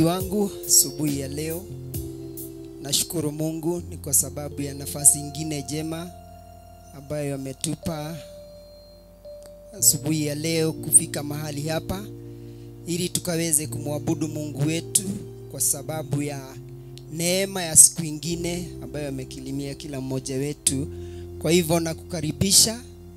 mtazamaji wangu asubuhi ya leo. Nashukuru Mungu ni kwa sababu ya nafasi ingine jema ambayo ametupa asubuhi ya leo kufika mahali hapa ili tukaweze kumwabudu Mungu wetu kwa sababu ya neema ya siku ingine ambayo amekilimia kila mmoja wetu. Kwa hivyo nakukaribisha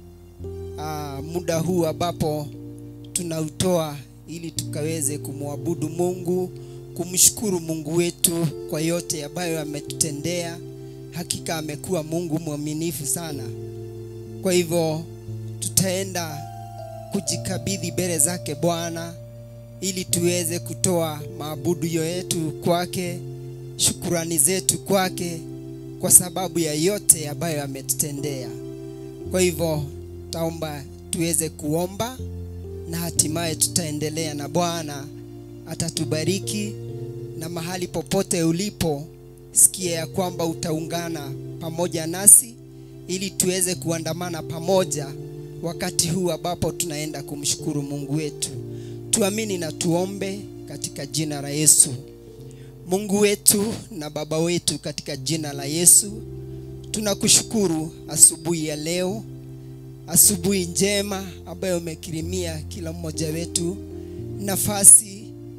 aa, muda huu ambapo tunautoa ili tukaweze kumwabudu Mungu, kumshukuru Mungu wetu kwa yote ambayo ametutendea. Hakika amekuwa Mungu mwaminifu sana. Kwa hivyo tutaenda kujikabidhi mbele zake Bwana ili tuweze kutoa maabudu yetu kwake, shukurani zetu kwake kwa sababu ya yote ambayo ametutendea. Kwa hivyo taomba tuweze kuomba na hatimaye tutaendelea na Bwana atatubariki, na mahali popote ulipo, sikia ya kwamba utaungana pamoja nasi ili tuweze kuandamana pamoja wakati huu ambapo tunaenda kumshukuru Mungu wetu. Tuamini na tuombe katika jina la Yesu. Mungu wetu na Baba wetu, katika jina la Yesu tunakushukuru asubuhi ya leo, asubuhi njema ambayo umekirimia kila mmoja wetu nafasi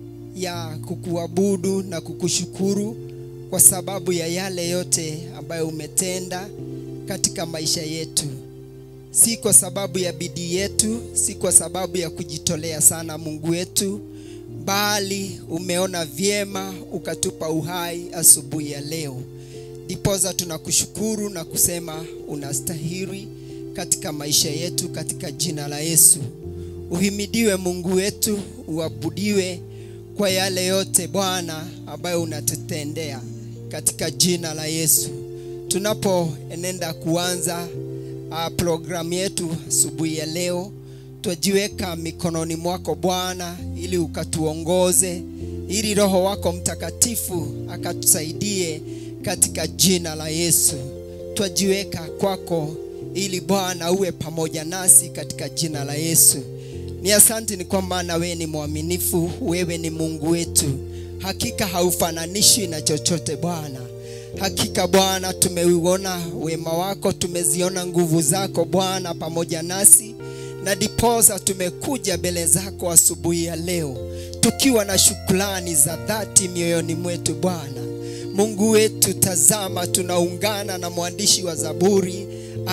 ya kukuabudu na kukushukuru kwa sababu ya yale yote ambayo umetenda katika maisha yetu, si kwa sababu ya bidii yetu, si kwa sababu ya kujitolea sana, Mungu wetu, bali umeona vyema ukatupa uhai asubuhi ya leo. Ndiposa tunakushukuru na kusema unastahili katika maisha yetu, katika jina la Yesu. Uhimidiwe Mungu wetu, uabudiwe kwa yale yote Bwana ambayo unatutendea katika jina la Yesu. Tunapoenenda kuanza uh, programu yetu asubuhi ya leo, twajiweka mikononi mwako Bwana, ili ukatuongoze, ili Roho wako Mtakatifu akatusaidie katika jina la Yesu. Twajiweka kwako ili Bwana uwe pamoja nasi katika jina la Yesu. Ni asante ni kwamba na wewe ni mwaminifu, wewe ni Mungu wetu, hakika haufananishwi na chochote Bwana. Hakika Bwana, tumeuona wema wako, tumeziona nguvu zako Bwana pamoja nasi, na diposa tumekuja mbele zako asubuhi ya leo tukiwa na shukrani za dhati mioyoni mwetu Bwana Mungu wetu. Tazama, tunaungana na mwandishi wa Zaburi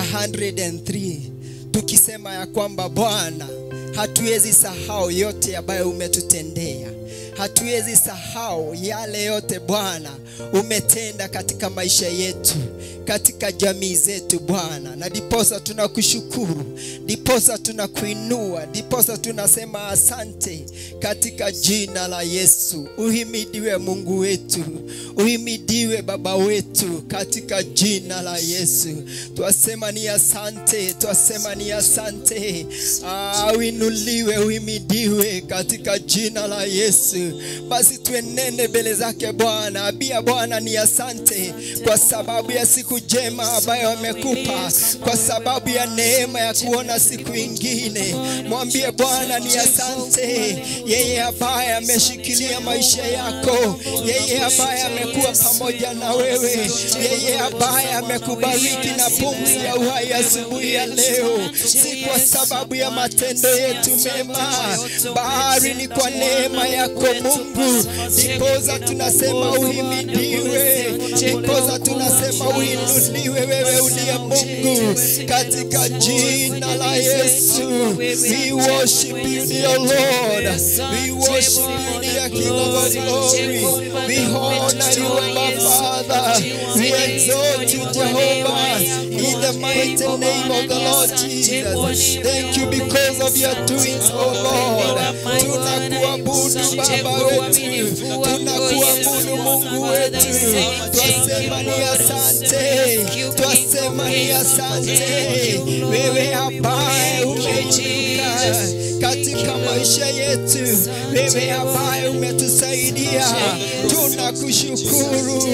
103 tukisema ya kwamba Bwana, hatuwezi sahau yote ambayo umetutendea hatuwezi sahau yale yote Bwana umetenda katika maisha yetu, katika jamii zetu Bwana, na diposa tunakushukuru, diposa tunakuinua, diposa tunasema asante katika jina la Yesu. Uhimidiwe Mungu wetu, uhimidiwe Baba wetu katika jina la Yesu. Twasema ni asante, twasema ni asante. Ah, uinuliwe, uhimidiwe katika jina la Yesu. Basi tuenende mbele zake Bwana, abia Bwana ni asante kwa sababu ya siku njema ambayo amekupa, kwa sababu ya neema ya kuona siku ingine. Mwambie Bwana ni asante, yeye ambaye ameshikilia maisha yako, yeye ambaye amekuwa pamoja na wewe, yeye ambaye amekubariki na pumzi ya uhai asubuhi ya leo, si kwa sababu ya matendo yetu mema, bali ni kwa neema yako Mungu. Ndiposa tunasema uhimidiwe, ndiposa tunasema uinuliwe, wewe uliye Mungu, katika jina la Yesu. We worship you dear Lord, we worship you dear King of glory, we honor you Abba Father, we exalt you Jehovah, in the mighty name of the Lord Jesus. Thank you because of your doings, oh Lord. Tunakuabudu Baba wetu, tunakuabudu Mungu wetu, twasema ni asante, twasema ni asante, wewe ambaye umeinuka katika maisha yetu, wewe ambaye umetusaidia, tunakushukuru,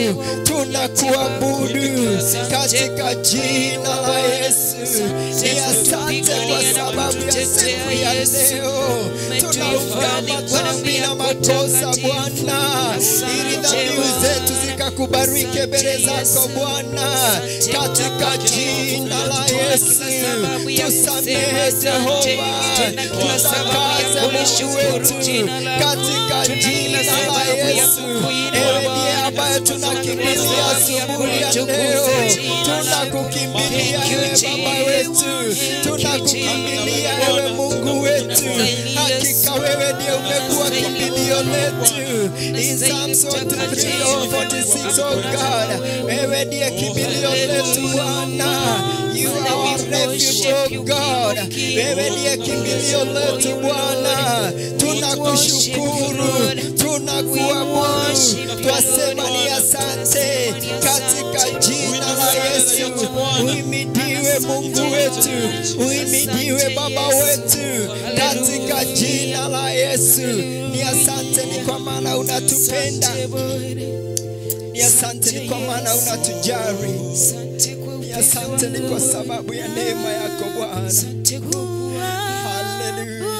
tunakuabudu katika jina la Yesu. Ni asante kwa sababu ya siku ya leo tunaungama dhambi na makosa Bwana, ili dhambi zetu zikakubariki mbele zako Bwana, katika jina la Yesu. Tusamehe Jehova, tutakaze Mungu wetu katika jina la Yesu. Ewe ndiye ambaye tunakimbilia asubuhi ya leo, tunakukimbilia ewe Baba wetu, tunakukimbilia ewe Mungu wetu, hakika wewe ndiye umekuwa kimbilio letu. In Psalms 43 or 46, oh God, wewe ndiye kimbilio letu Bwana. You are our refuge, oh God. Wewe ndiye kimbilio letu Bwana. Tunakushukuru, tunakuabudu, twasema ni asante katika jina la Yesu. Uhimidiwe Mungu wetu, uhimidiwe Baba wetu katika jina la Yesu. Ni asante ni kwa maana unatupenda, ni asante ni kwa maana unatujali, ni asante ni kwa sababu ya neema yako Bwana. Haleluya.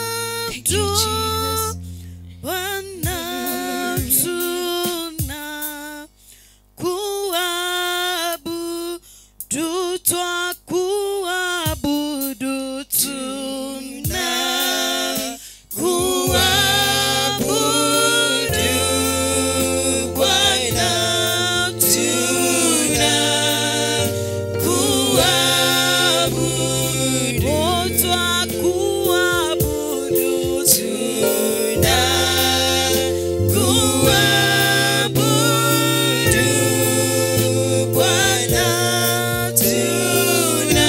Bwana tuna kuabudu, twakuabudu, tuna kuabudu, Bwana tuna kuabudu, twakuabudu, tuna kuabudu, Bwana tuna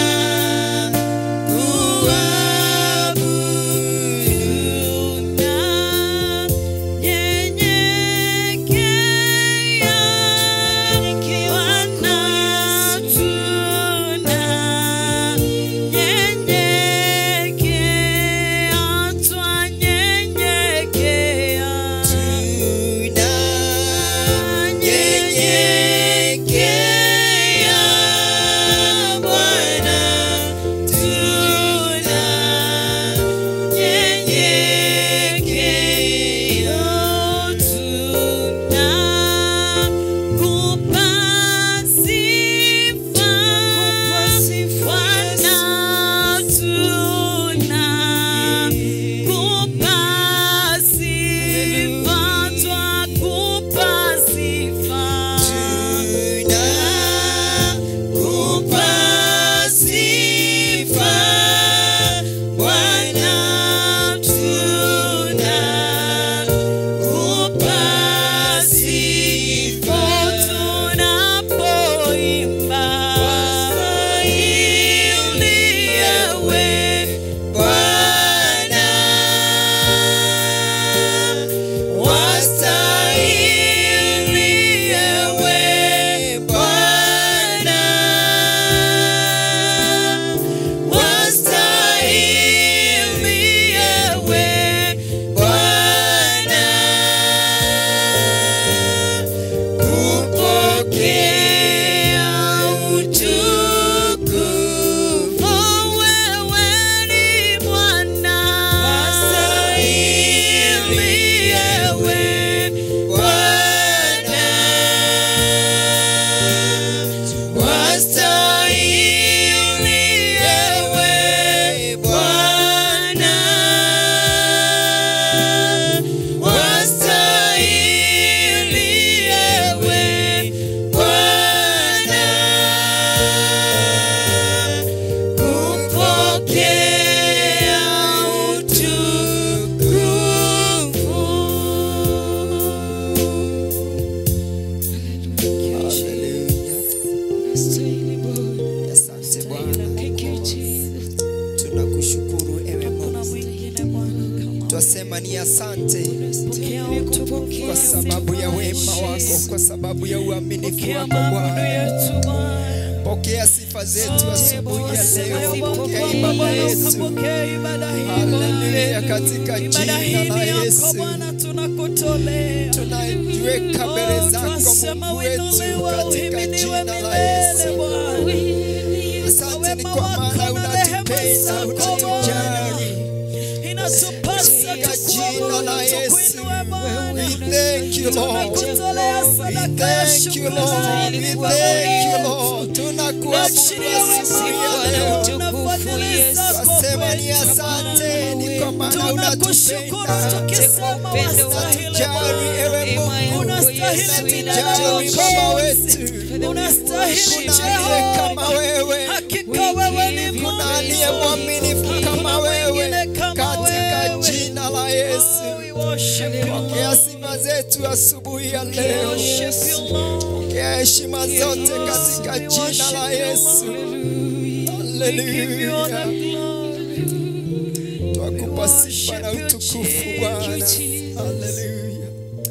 kuabudu na nyenyekea, Bwana tuna nyenyekea, twanyenyekea, nyenyekea, Bwana tuna nyenyekea, tuna kupa sifa, Bwana tuna kupa sifa, twakupa sifa, kupa sifa, Bwana tuna kupa sifa tunapoimba wastahili ewe Bwana, wastahili ewe Bwana, wastahili ewe Bwana kupokea utukufu. Wewe ni Bwana, wastahili ewe Bwana, wastahili ewe Bwana, wastahili ewe Bwana kupokea utukufu. Haleluya. Asante Bwana. Tunakushukuru ewe Mungu. Twasema ni asante kwa sababu ya wema wako, kwa sababu ya uaminifu wako Bwana. Pokea sifa zetu asubuhi ya leo, pokea ibada yetu. Haleluya, katika jina la Yesu tunakutolea tunaiweka mbele zako Mungu wetu, katika jina la Yesu. Asante ni kwa maana unatupenda, unatujali. Inatupasa Katika jina tukuabudu, la Yesu. tukuinue Bwana. We thank you, Lord. Tunakutolea We sadaka ya thank you, Lord. shukrani We Baba thank you, yetu. Lord. Tunakuabudu Naachilia wema asubuhi ya wako leo. na fadhili zako Twasema ni kwetu. asante, ni kwa maana Tunakushukuru unatupenda. tukisema wastahili Unatujali, ewe Mungu. Unastahili Unatujali, Baba wetu. Unastahili Kuna aliye kama Jehova. wewe. Hakika wewe ni Kuna aliye Mungu. mwaminifu kama Hakuna wewe. mwingine kama Katika wewe. jina la Yesu. Oh, we worship you, Pokea Lord. sifa zetu asubuhi ya We leo. worship you, Lord. Pokea heshima zote katika We jina worship la you, Yesu. Lord. We give you all the Haleluya. glory. Twakupa We sifa na worship you, utukufu Jesus. Bwana. Jesus. Haleluya.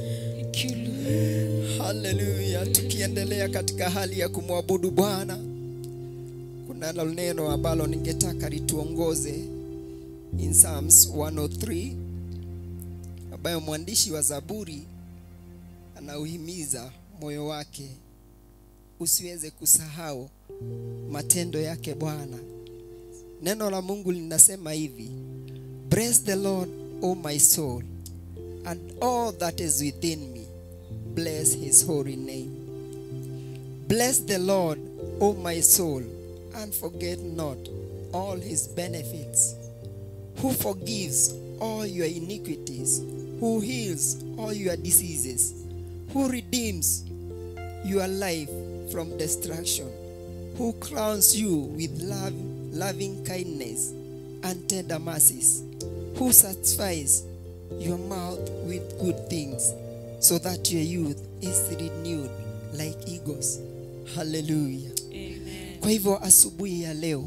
Haleluya. Tukiendelea katika hali ya kumwabudu Bwana, kunalo neno ambalo ningetaka lituongoze in Psalms 103 ambayo mwandishi wa Zaburi anauhimiza moyo wake usiweze kusahau matendo yake Bwana. Neno la Mungu linasema hivi, Bless the Lord, O my soul, and all that is within me. Bless his holy name. Bless the Lord, O my soul, and forget not all his benefits, who forgives all your iniquities, who heals all your diseases, who redeems your life from destruction, who crowns you with love, loving kindness and tender mercies, who satisfies your mouth with good things, so that your youth is renewed like eagles. Hallelujah. Kwa hivyo asubuhi ya leo,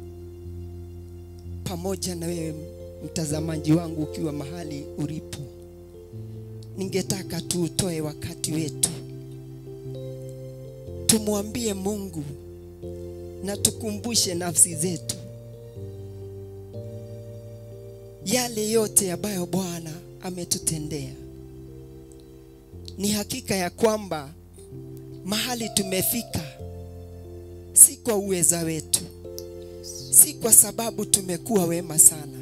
pamoja na wewe mtazamaji wangu ukiwa mahali ulipo, ningetaka tuutoe wakati wetu, tumwambie Mungu na tukumbushe nafsi zetu yale yote ambayo Bwana ametutendea. Ni hakika ya kwamba mahali tumefika si kwa uweza wetu, si kwa sababu tumekuwa wema sana.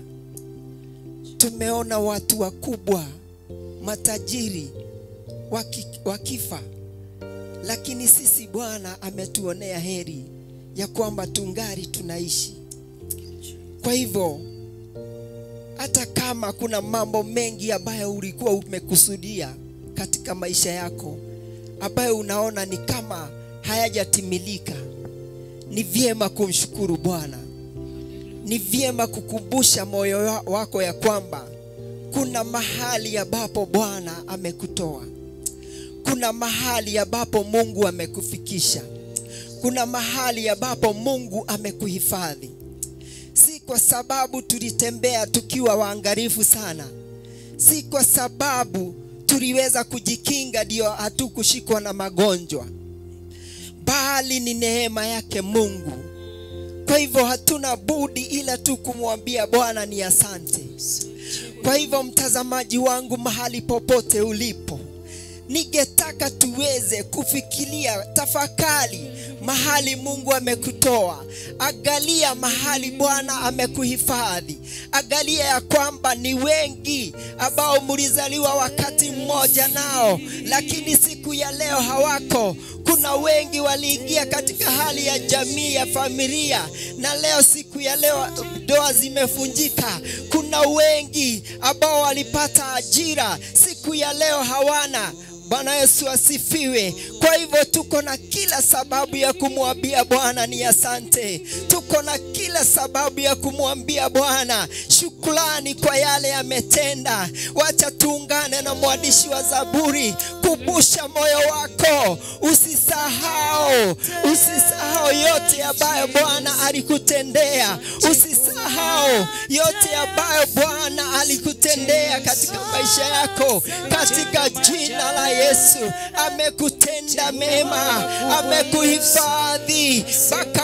Tumeona watu wakubwa, matajiri waki, wakifa, lakini sisi Bwana ametuonea heri ya kwamba tungali tunaishi. Kwa hivyo hata kama kuna mambo mengi ambayo ulikuwa umekusudia katika maisha yako ambayo unaona ni kama hayajatimilika, ni vyema kumshukuru Bwana. Ni vyema kukumbusha moyo wa- wako ya kwamba kuna mahali ambapo Bwana amekutoa, kuna mahali ambapo Mungu amekufikisha, kuna mahali ambapo Mungu amekuhifadhi si kwa sababu tulitembea tukiwa waangalifu sana, si kwa sababu tuliweza kujikinga ndio hatukushikwa na magonjwa, bali ni neema yake Mungu. Kwa hivyo hatuna budi ila tu kumwambia Bwana ni asante. Kwa hivyo mtazamaji wangu, mahali popote ulipo, ningetaka tuweze kufikiria, tafakari mahali Mungu amekutoa. Angalia mahali Bwana amekuhifadhi. Angalia ya kwamba ni wengi ambao mlizaliwa wakati mmoja nao, lakini siku ya leo hawako. Kuna wengi waliingia katika hali ya jamii ya familia, na leo siku ya leo ndoa zimefunjika. Kuna wengi ambao walipata ajira, siku ya leo hawana. Bwana Yesu asifiwe. Kwa hivyo tuko na kila sababu ya kumwambia Bwana ni asante. Tuko na kila sababu ya kumwambia Bwana shukrani kwa yale ametenda. Wacha tuungane na mwandishi wa Zaburi, kumbusha moyo wako, usisahau, usisahau yote ambayo Bwana alikutendea, usisahau yote ambayo Bwana alikutendea katika maisha yako, katika jina la Yesu. Amekutenda mema, amekuhifadhi mpaka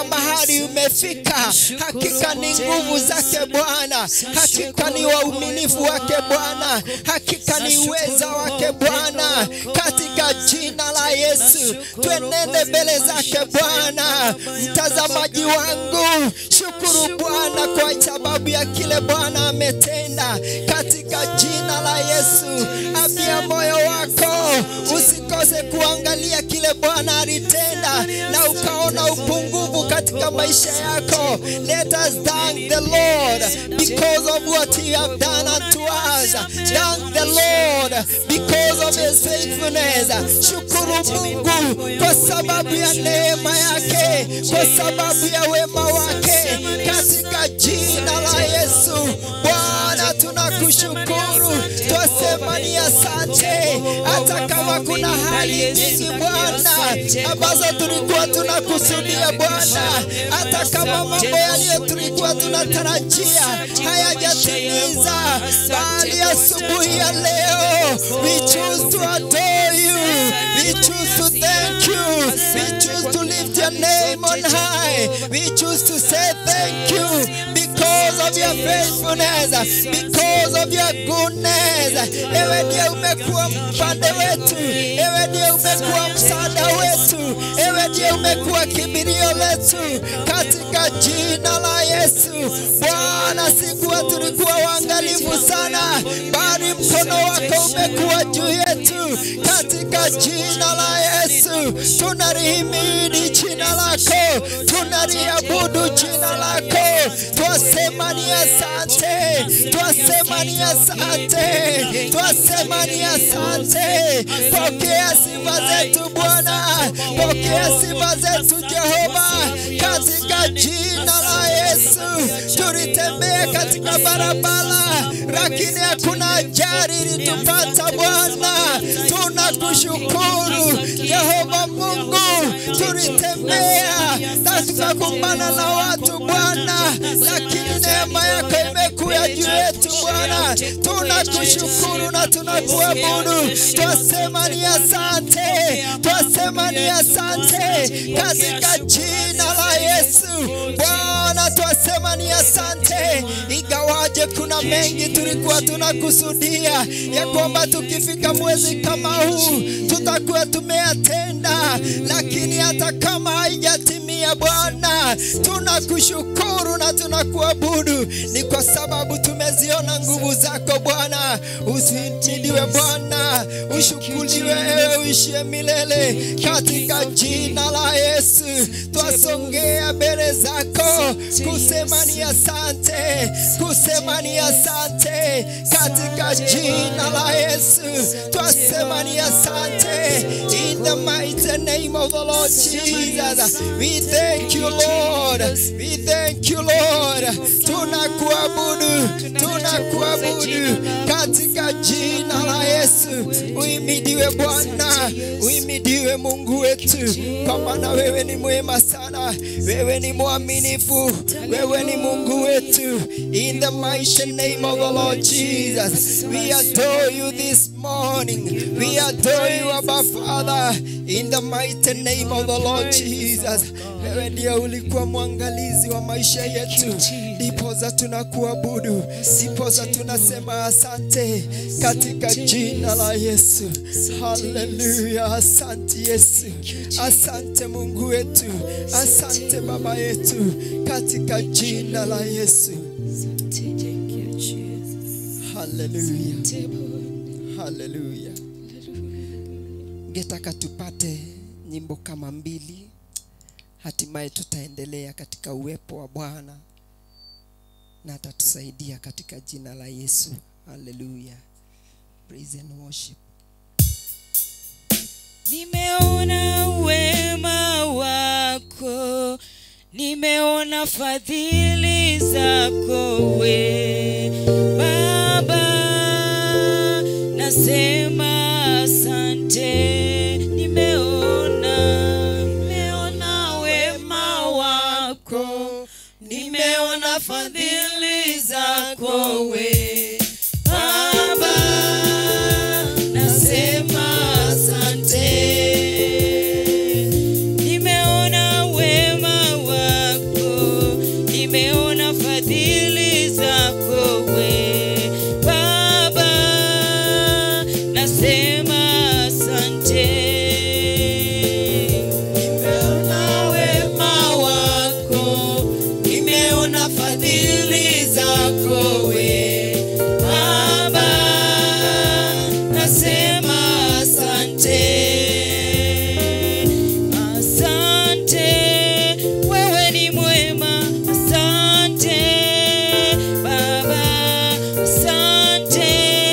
mahali umefika hakika ni nguvu zake bwana hakika ni wauminifu wake bwana hakika ni uweza wake bwana katika jina la yesu twenende mbele zake bwana mtazamaji wangu shukuru bwana kwa sababu ya kile bwana ametenda katika jina la yesu afya moyo wako usikose kuangalia kile bwana alitenda na ukaona upungufu katika maisha yako let us thank the lord because of what he have done unto us thank the lord because of his faithfulness shukuru mungu kwa sababu ya neema yake kwa sababu ya wema wake katika jina la yesu bwana tunakushukuru twasema ni asante hata kama kuna hali nyingi bwana ambazo tulikuwa tunakusudia bwana hata kama mambo yaliyo tulikuwa tunatarajia hayajatimiza bali asubuhi ya leo we choose to adore you we choose to thank you we choose to lift your name on high we choose to say thank you because of your faithfulness because of your goodness ewe ndiye umekuwa mpande wetu ewe ndiye umekuwa msaada wetu ewe ndiye umekuwa kimbilio letu katika jina la yesu bwana sikuwa tulikuwa waangalifu sana bali mkono wako umekuwa juu yetu katika jina la yesu tunalihimidi jina lako tunaliabudu jina lako twasema ni asante twasema ni asante twasema ni asante pokea sifa zetu bwana pokea sifa zetu jehova katika jina la yesu tulitembea katika barabara lakini hakuna ajali ilitupata bwana tunakushukuru jehova mungu tulitembea na tukakumbana na watu bwana lakini neema yako imekuya juu yetu bwana tunakushukuru na tunakuabudu twasema ni asante twasema ni asante katika jina la yesu bwana twasema ni asante ingawaje kuna mengi tulikuwa tunakusudia ya kwamba tukifika mwezi kama huu tutakuwa tumeyatenda lakini hata kama haijatimia bwana tunakushukuru na tunakuabudu ni kwa sababu tumeziona nguvu zako bwana usimidiwe bwana ushukuriwe ewe uishie milele katika jina la yesu twasongea mbele zako kusema ni asante kusema ni asante katika jina la yesu twasema ni asante in the mighty name of the lord jesus we thank you lord we thank you lord tunakuabudu tunakuabudu katika jina la yesu uimidiwe bwana uimidiwe mungu wetu kwa maana wewe ni mwema sana wewe ni mwaminifu wewe ni mungu wetu in the mighty name of the lord jesus we adore you this morning we adore you abba father in the mighty name of the lord jesus wewe ndiye ulikuwa mwangalizi wa maisha yetu ndipoza tunakuabudu ndipoza tunasema asante katika jina la yesu haleluya asante yesu asante mungu wetu asante baba yetu katika jina la yesu haleluya haleluya ngetaka tupate nyimbo kama mbili hatimaye tutaendelea katika uwepo wa bwana na atatusaidia katika jina la yesu haleluya praise and worship Nimeona wema wako, nimeona fadhili zako we Baba, nasema asante. Nimeona, nimeona wema wako, nimeona fadhili zako we Baba, nasema asante. Nimeona wema wako nimeona fadhili zako we Baba, nasema asante. Asante, wewe ni mwema. Asante Baba, asante,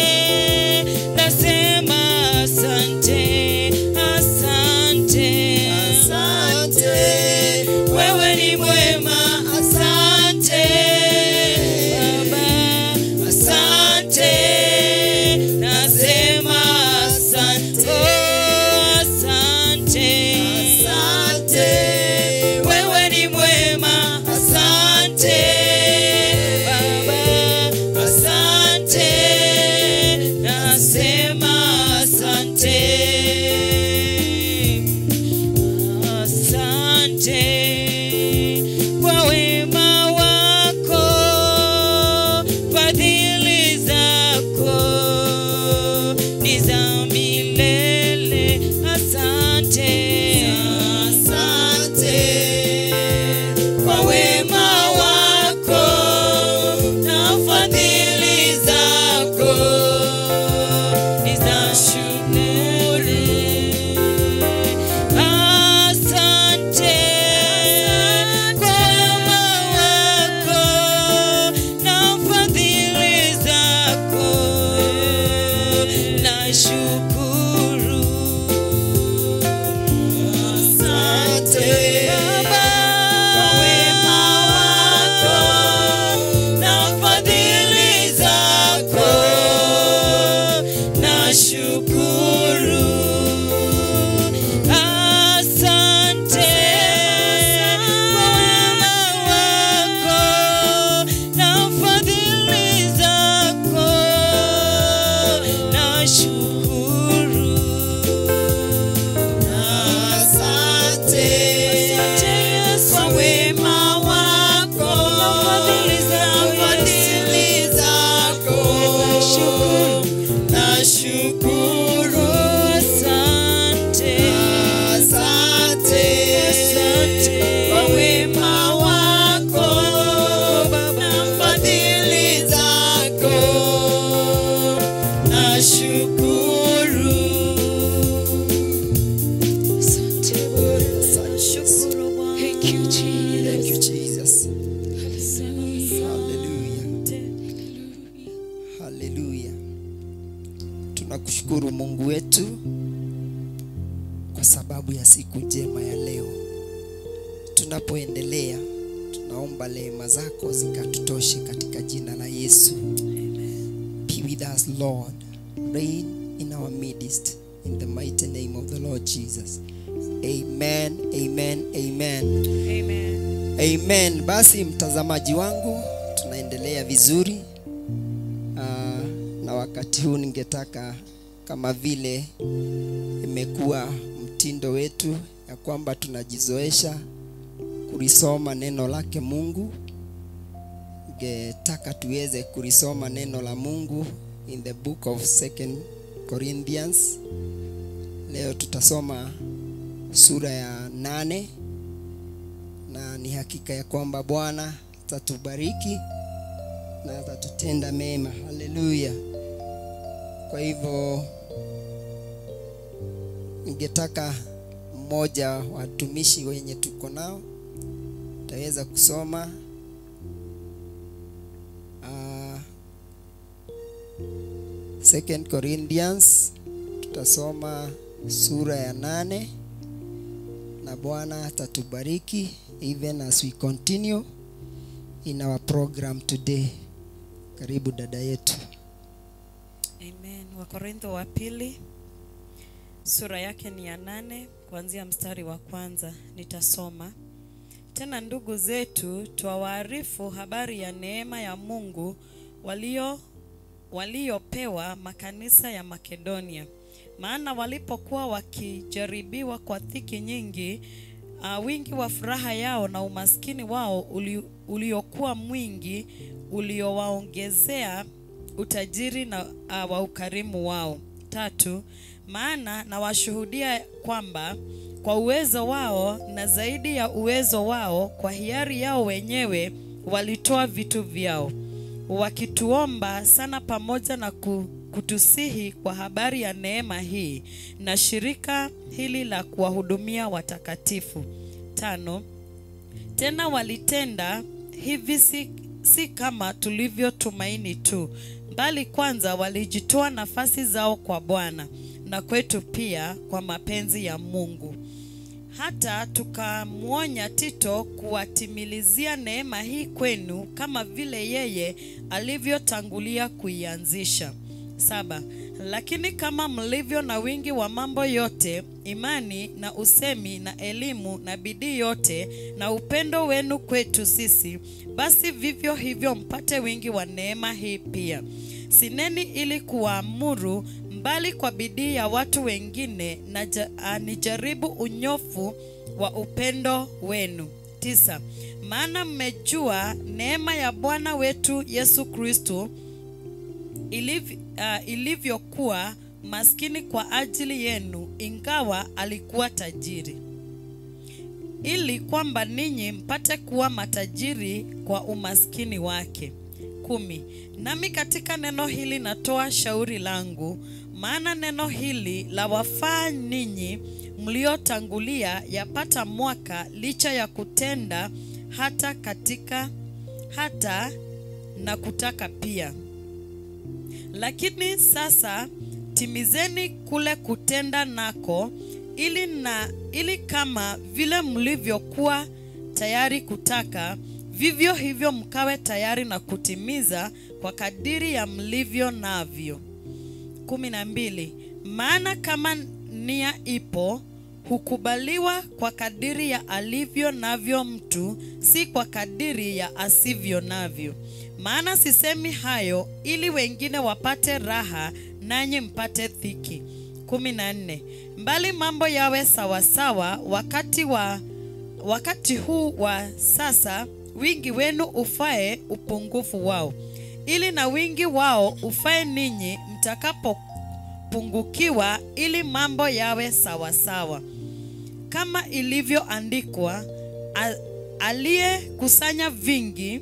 nasema asante, asante, asante, wewe ni mwema. Asante Baba, asante, nasema asante, oh, asante, asante, wewe ni mwema. Asante Baba, asante, nasema asante. Asante kwa wema wako, fadhili zako ni za milele. Asante, asante kwa wema wako na fadhili zako ni za shukuru. Asante kwa wema wako na fadhili zako, nashukuru. Asante Baba kwa wema wako na fadhili zako, nashukuru. Asante kwa wema wako na fadhili zako, nashukuru. Asante kwa wema wako na fadhili zako, nashukuru. Asante, asante, asante kwa wema wako na fadhili zako, nashukuru. Asante Bwana, shukuru Bwana. Thank you, Jesus. Hallelujah. Hallelujah. Tunakushukuru Mungu wetu kwa sababu ya siku njema ya leo. Tunapoendelea, tunaomba rehema zako zikatutoshe katika jina la Yesu. Be with us, Lord. Reign in our midst in the mighty name of the Lord Jesus. Amen, amen, amen. Amen. Amen. Basi mtazamaji wangu, tunaendelea vizuri uh, na wakati huu ningetaka kama vile imekuwa mtindo wetu ya kwamba tunajizoesha kulisoma neno lake Mungu. Ningetaka tuweze kulisoma neno la Mungu in the book of Second Corinthians. Leo tutasoma sura ya nane na ni hakika ya kwamba Bwana atatubariki na atatutenda mema. Haleluya! Kwa hivyo ningetaka mmoja wa watumishi wenye tuko nao taweza kusoma uh, Second Corinthians tutasoma sura ya nane na Bwana atatubariki even as we continue in our program today. Karibu dada yetu. Amen. Wakorintho wa pili sura yake ni ya nane kuanzia mstari wa kwanza nitasoma. Tena ndugu zetu, twawaarifu habari ya neema ya Mungu walio waliopewa makanisa ya Makedonia. Maana walipokuwa wakijaribiwa kwa dhiki nyingi, uh, wingi wa furaha yao na umaskini wao uli, uliokuwa mwingi uliowaongezea utajiri na uh, wa ukarimu wao. Tatu, maana nawashuhudia kwamba kwa uwezo wao na zaidi ya uwezo wao, kwa hiari yao wenyewe walitoa vitu vyao wakituomba sana pamoja na ku- kutusihi kwa habari ya neema hii na shirika hili la kuwahudumia watakatifu. Tano, tena walitenda hivi si, si kama tulivyotumaini tu, bali kwanza walijitoa nafasi zao kwa Bwana na kwetu pia kwa mapenzi ya Mungu. Hata tukamwonya Tito kuwatimilizia neema hii kwenu kama vile yeye alivyotangulia kuianzisha. Saba, lakini kama mlivyo na wingi wa mambo yote, imani na usemi na elimu na bidii yote na upendo wenu kwetu sisi, basi vivyo hivyo mpate wingi wa neema hii pia. Sineni ili kuwaamuru, mbali kwa bidii ya watu wengine na ja, ah, nijaribu unyofu wa upendo wenu. Tisa, maana mmejua neema ya Bwana wetu Yesu Kristo iliv, uh, ilivyokuwa maskini kwa ajili yenu, ingawa alikuwa tajiri, ili kwamba ninyi mpate kuwa matajiri kwa umaskini wake. Kumi. Nami katika neno hili natoa shauri langu, maana neno hili la wafaa ninyi mliotangulia yapata mwaka, licha ya kutenda hata katika hata na kutaka pia lakini sasa timizeni kule kutenda nako ili na ili kama vile mlivyokuwa tayari kutaka vivyo hivyo mkawe tayari na kutimiza kwa kadiri ya mlivyo navyo kumi na mbili maana kama nia ipo hukubaliwa kwa kadiri ya alivyo navyo mtu si kwa kadiri ya asivyo navyo maana sisemi hayo ili wengine wapate raha nanyi mpate dhiki. kumi na nne. Mbali mambo yawe sawasawa wakati wa wakati huu wa sasa, wingi wenu ufae upungufu wao, ili na wingi wao ufae ninyi mtakapopungukiwa, ili mambo yawe sawasawa kama ilivyoandikwa, a- aliyekusanya vingi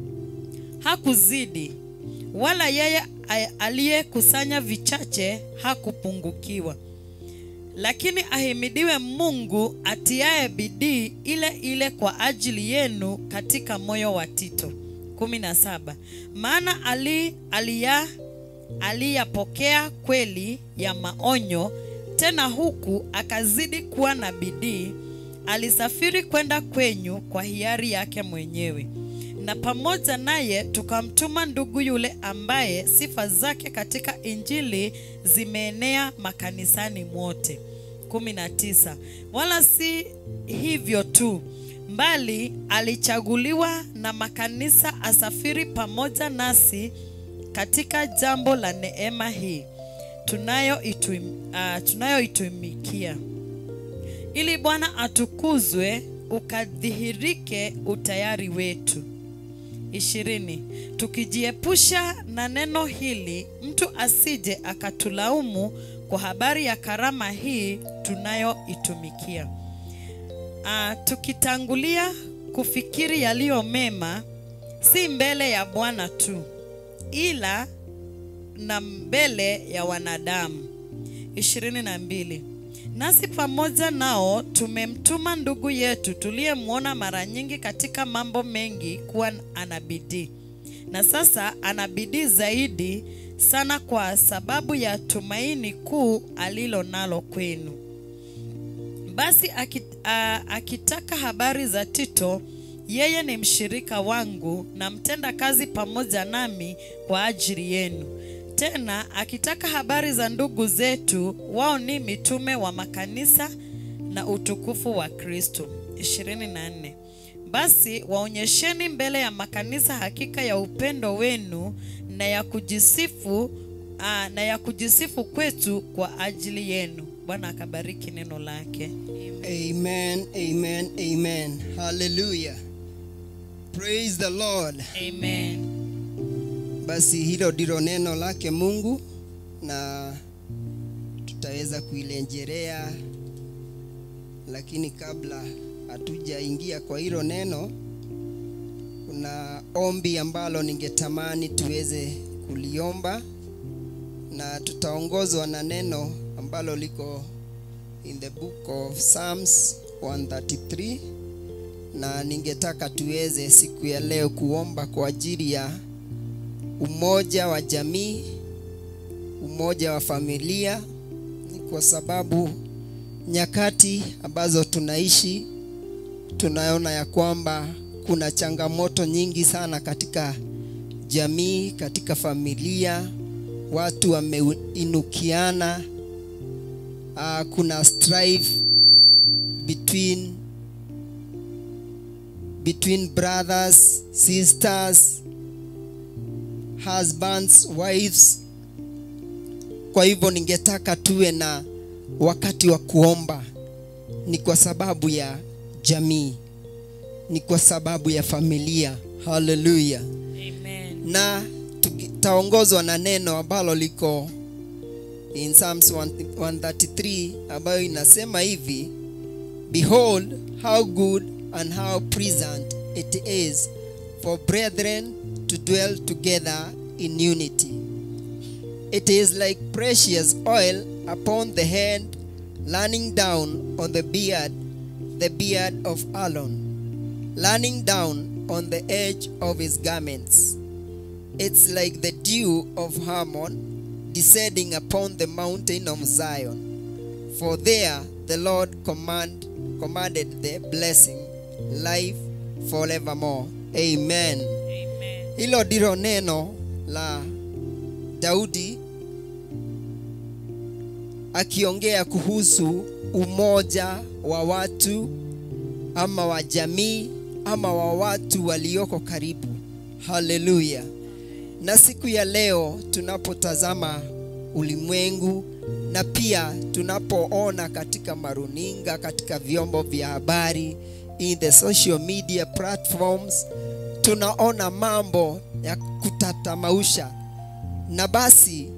hakuzidi, wala yeye a- aliyekusanya vichache hakupungukiwa. Lakini ahimidiwe Mungu atiaye bidii ile ile kwa ajili yenu katika moyo wa Tito. 17. Maana ali aliya aliyapokea kweli ya maonyo, tena huku akazidi kuwa na bidii, alisafiri kwenda kwenyu kwa hiari yake mwenyewe na pamoja naye tukamtuma ndugu yule ambaye sifa zake katika injili zimeenea makanisani mwote. 19. Wala si hivyo tu, mbali alichaguliwa na makanisa asafiri pamoja nasi katika jambo la neema hii tunayoituim- ah, tunayoitumikia ili Bwana atukuzwe ukadhihirike utayari wetu. ishirini. Tukijiepusha na neno hili, mtu asije akatulaumu kwa habari ya karama hii tunayoitumikia. Ah, tukitangulia kufikiri yaliyo mema, si mbele ya Bwana tu, ila na mbele ya wanadamu. ishirini na mbili. Nasi pamoja nao tumemtuma ndugu yetu tuliyemwona mara nyingi katika mambo mengi kuwa ana bidii, na sasa ana bidii zaidi sana kwa sababu ya tumaini kuu alilo nalo kwenu. Basi aki- a- akitaka habari za Tito, yeye ni mshirika wangu na mtenda kazi pamoja nami kwa ajili yenu. Tena akitaka habari za ndugu zetu, wao ni mitume wa makanisa na utukufu wa Kristo. 24. Basi waonyesheni mbele ya makanisa hakika ya upendo wenu na ya kujisifu aa, na ya kujisifu kwetu kwa ajili yenu. Bwana akabariki neno lake. Amen, amen, amen. Hallelujah. Praise the Lord. Amen. Basi hilo ndilo neno lake Mungu na tutaweza kuilenjelea, lakini kabla hatujaingia kwa hilo neno, kuna ombi ambalo ningetamani tuweze kuliomba na tutaongozwa na neno ambalo liko in the book of Psalms 133 na ningetaka tuweze siku ya leo kuomba kwa ajili ya umoja wa jamii, umoja wa familia, ni kwa sababu nyakati ambazo tunaishi tunaona ya kwamba kuna changamoto nyingi sana katika jamii, katika familia, watu wameinukiana. Uh, kuna strife between between brothers, sisters, husbands, wives. Kwa hivyo ningetaka tuwe na wakati wa kuomba, ni kwa sababu ya jamii, ni kwa sababu ya familia. Haleluya! Amen. na tutaongozwa na neno ambalo liko in Psalms 133 ambayo inasema hivi behold how good and how pleasant it is for brethren to dwell together in unity it is like precious oil upon the head running down on the beard the beard of Aaron running down on the edge of his garments it's like the dew of Hermon descending upon the mountain of Zion. For there the Lord command, commanded the blessing, life forevermore. Amen. Amen. Hilo ndilo neno la Daudi akiongea kuhusu umoja wa watu ama wa jamii ama wa watu walioko karibu. Haleluya! Na siku ya leo tunapotazama ulimwengu na pia tunapoona katika maruninga, katika vyombo vya habari, in the social media platforms, tunaona mambo ya kutatamausha, na basi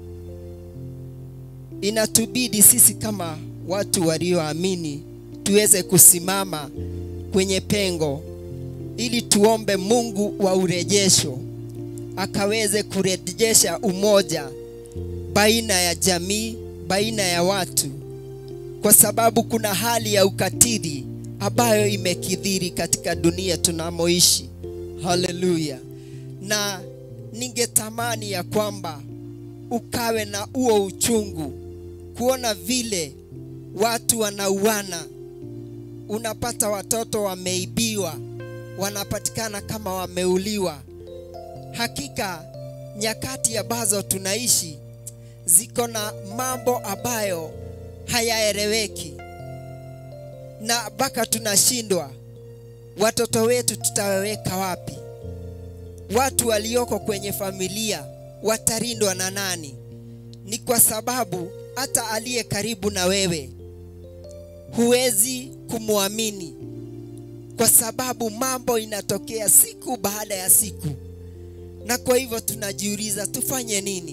inatubidi sisi kama watu walioamini tuweze kusimama kwenye pengo ili tuombe Mungu wa urejesho akaweze kurejesha umoja baina ya jamii, baina ya watu, kwa sababu kuna hali ya ukatili ambayo imekithiri katika dunia tunamoishi. Haleluya! Na ningetamani ya kwamba ukawe na huo uchungu kuona vile watu wanauana, unapata watoto wameibiwa, wanapatikana kama wameuliwa. Hakika nyakati ambazo tunaishi ziko na mambo ambayo hayaeleweki, na mpaka tunashindwa watoto wetu tutawaweka wapi? Watu walioko kwenye familia watalindwa na nani? Ni kwa sababu hata aliye karibu na wewe huwezi kumwamini, kwa sababu mambo inatokea siku baada ya siku, na kwa hivyo tunajiuliza tufanye nini?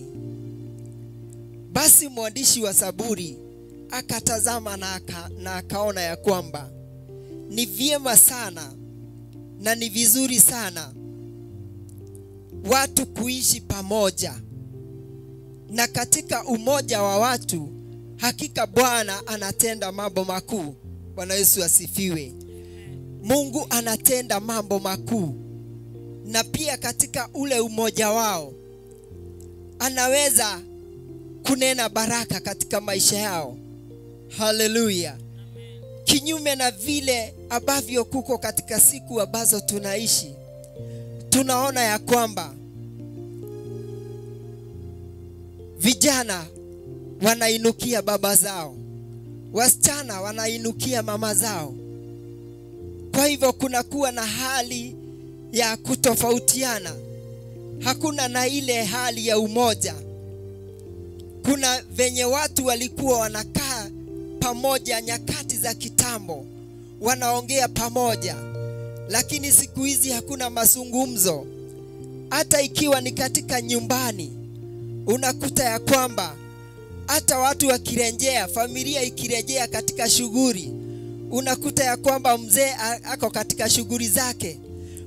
Basi mwandishi wa Zaburi akatazama na, aka, na akaona ya kwamba ni vyema sana na ni vizuri sana watu kuishi pamoja, na katika umoja wa watu hakika Bwana anatenda mambo makuu. Bwana Yesu asifiwe. Mungu anatenda mambo makuu, na pia katika ule umoja wao anaweza kunena baraka katika maisha yao. Haleluya! Kinyume na vile ambavyo kuko katika siku ambazo tunaishi, tunaona ya kwamba vijana wanainukia baba zao, wasichana wanainukia mama zao. Kwa hivyo kunakuwa na hali ya kutofautiana, hakuna na ile hali ya umoja. Kuna venye watu walikuwa wanakaa pamoja nyakati za kitambo, wanaongea pamoja, lakini siku hizi hakuna mazungumzo. Hata ikiwa ni katika nyumbani, unakuta ya kwamba hata watu wakirejea, familia ikirejea katika shughuli, unakuta ya kwamba mzee ako katika shughuli zake,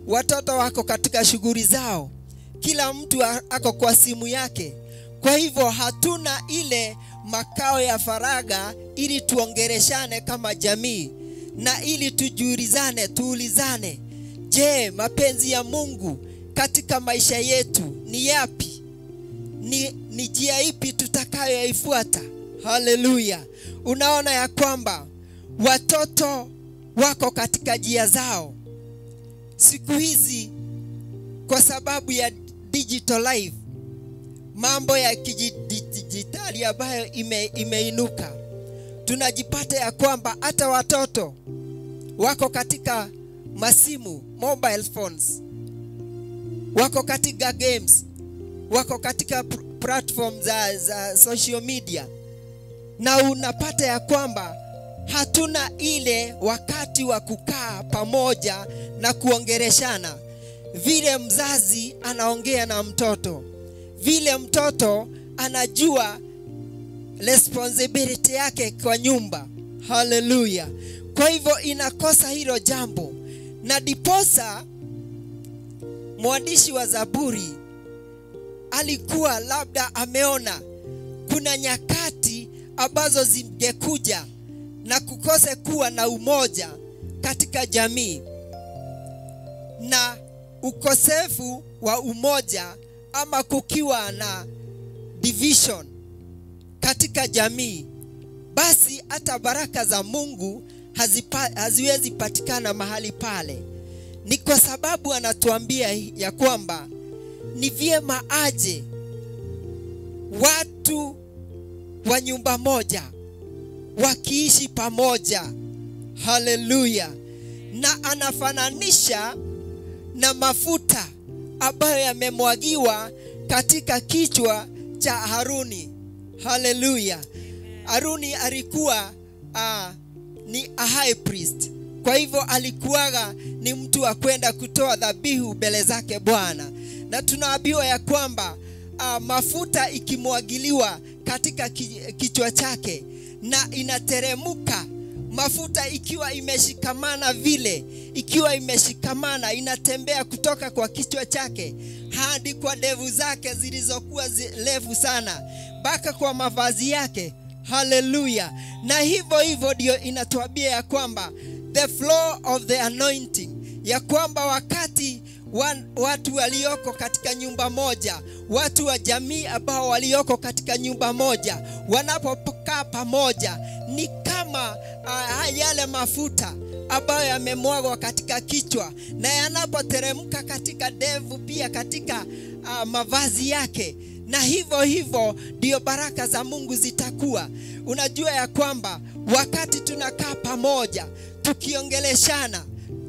watoto wako katika shughuli zao kila mtu a- ako kwa simu yake kwa hivyo hatuna ile makao ya faraga ili tuongereshane kama jamii na ili tujuulizane tuulizane je mapenzi ya mungu katika maisha yetu ni yapi ni, ni njia ipi tutakayoifuata haleluya unaona ya kwamba watoto wako katika njia zao siku hizi kwa sababu ya digital life mambo ya kidijitali ambayo ime, imeinuka tunajipata ya kwamba hata watoto wako katika masimu mobile phones wako katika games wako katika pr- platform za, za social media na unapata ya kwamba hatuna ile wakati wa kukaa pamoja na kuongereshana vile mzazi anaongea na mtoto vile mtoto anajua responsibility yake kwa nyumba haleluya kwa hivyo inakosa hilo jambo na diposa mwandishi wa zaburi alikuwa labda ameona kuna nyakati ambazo zingekuja na kukose kuwa na umoja katika jamii na ukosefu wa umoja ama kukiwa na division katika jamii basi hata baraka za mungu hazipa, haziwezi patikana mahali pale ni kwa sababu anatuambia ya kwamba ni vyema aje watu wa nyumba moja wakiishi pamoja haleluya na anafananisha na mafuta ambayo yamemwagiwa katika kichwa cha haruni haleluya haruni alikuwa uh, ni a high priest kwa hivyo alikuwaga ni mtu wa kwenda kutoa dhabihu mbele zake bwana na tunaambiwa ya kwamba uh, mafuta ikimwagiliwa katika ki- kichwa chake na inateremuka mafuta ikiwa imeshikamana vile ikiwa imeshikamana inatembea kutoka kwa kichwa chake hadi kwa ndevu zake zilizokuwa zi- refu sana mpaka kwa mavazi yake haleluya na hivyo hivyo ndio inatuambia ya kwamba the flow of the anointing ya kwamba wakati wa, watu walioko katika nyumba moja watu wa jamii ambao walioko katika nyumba moja wanapokaa pamoja ni kama uh, yale mafuta ambayo yamemwagwa katika kichwa na yanapoteremka katika devu pia katika uh, mavazi yake na hivyo hivyo ndio baraka za mungu zitakuwa unajua ya kwamba wakati tunakaa pamoja tukiongeleshana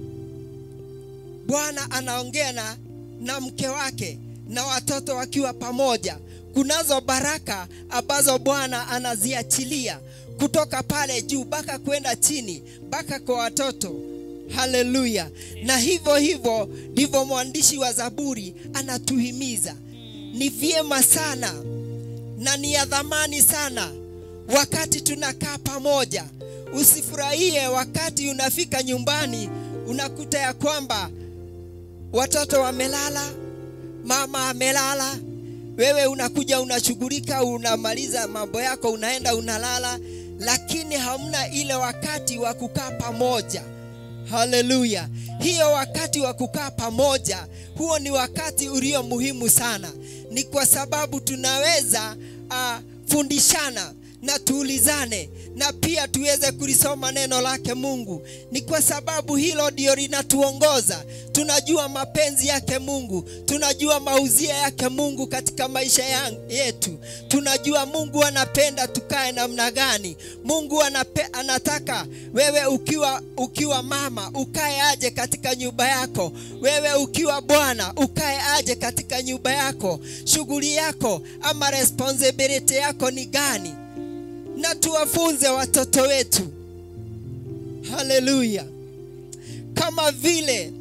bwana anaongea na, na mke wake na watoto wakiwa pamoja kunazo baraka ambazo bwana anaziachilia kutoka pale juu mpaka kwenda chini mpaka kwa watoto haleluya na hivyo hivyo ndivyo mwandishi wa zaburi anatuhimiza ni vyema sana na ni ya dhamani sana wakati tunakaa pamoja usifurahie wakati unafika nyumbani unakuta ya kwamba watoto wamelala mama amelala wewe unakuja unashughulika unamaliza mambo yako unaenda unalala lakini hamna ile wakati wa kukaa pamoja haleluya hiyo wakati wa kukaa pamoja huo ni wakati ulio muhimu sana ni kwa sababu tunaweza uh, fundishana na tuulizane na pia tuweze kulisoma neno lake mungu ni kwa sababu hilo ndio linatuongoza tunajua mapenzi yake mungu tunajua mauzia yake mungu katika maisha ya- yetu tunajua mungu anapenda tukae namna gani mungu anape, anataka wewe ukiwa ukiwa mama ukae aje katika nyumba yako wewe ukiwa bwana ukae aje katika nyumba yako shughuli yako ama responsibility yako ni gani na tuwafunze watoto wetu haleluya kama vile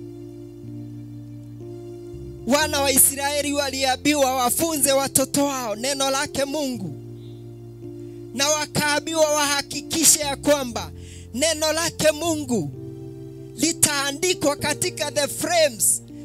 wana wa israeli waliambiwa wafunze watoto wao neno lake mungu na wakaambiwa wahakikishe ya kwamba neno lake mungu litaandikwa katika the frames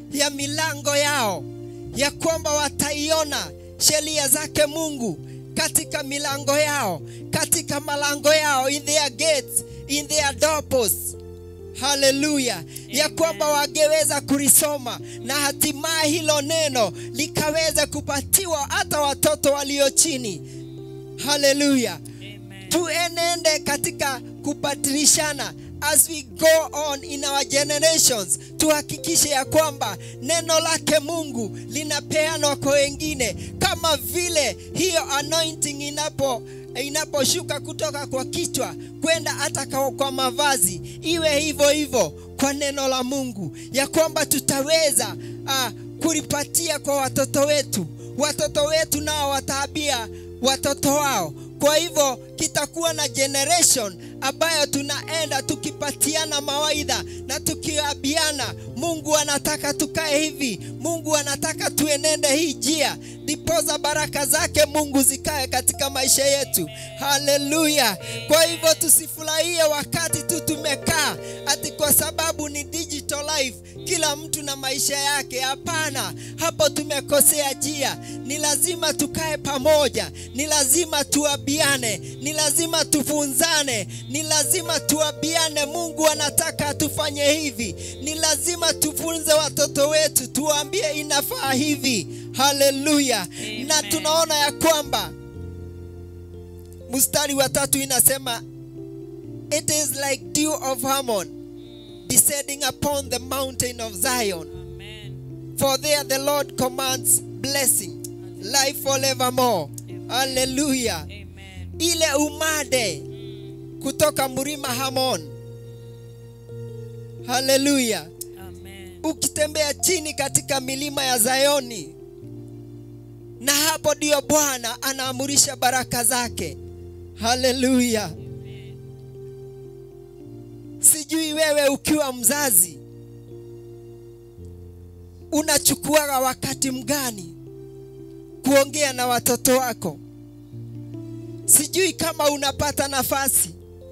ya milango yao ya kwamba wataiona sheria zake mungu katika milango yao katika malango yao in their gates in their doorposts haleluya ya kwamba wangeweza kulisoma na hatimaye hilo neno likaweza kupatiwa hata watoto walio chini haleluya Amen. tuenende katika kupatilishana as we go on in our generations tuhakikishe ya kwamba neno lake mungu linapeanwa kwa wengine kama vile hiyo anointing inapo inaposhuka kutoka kwa kichwa kwenda hata kwa kwa mavazi iwe hivyo hivyo kwa neno la mungu ya kwamba tutaweza uh, kulipatia kwa watoto wetu watoto wetu nao wataabia watoto wao kwa hivyo kitakuwa na generation ambayo tunaenda tukipatiana mawaidha na tukiabiana mungu anataka tukae hivi mungu anataka tuenende hii njia ndipoza baraka zake mungu zikae katika maisha yetu haleluya kwa hivyo tusifurahie wakati tu tumekaa ati kwa sababu ni digital life kila mtu na maisha yake hapana hapo tumekosea njia ni lazima tukae pamoja ni lazima tuabiane ni lazima tufunzane ni lazima tuabiane mungu anataka tufanye hivi ni lazima tufunze watoto wetu tuwaambie inafaa hivi haleluya na Amen. tunaona ya kwamba mstari wa tatu inasema it is like dew of Hermon descending upon the mountain of Zion Amen. for there the Lord commands blessing life forevermore haleluya Amen. ile umade kutoka mlima Hamon haleluya Amen. ukitembea chini katika milima ya Zayoni, na hapo ndio Bwana anaamurisha baraka zake. Haleluya! Sijui wewe ukiwa mzazi unachukuaga wakati mgani kuongea na watoto wako. Sijui kama unapata nafasi,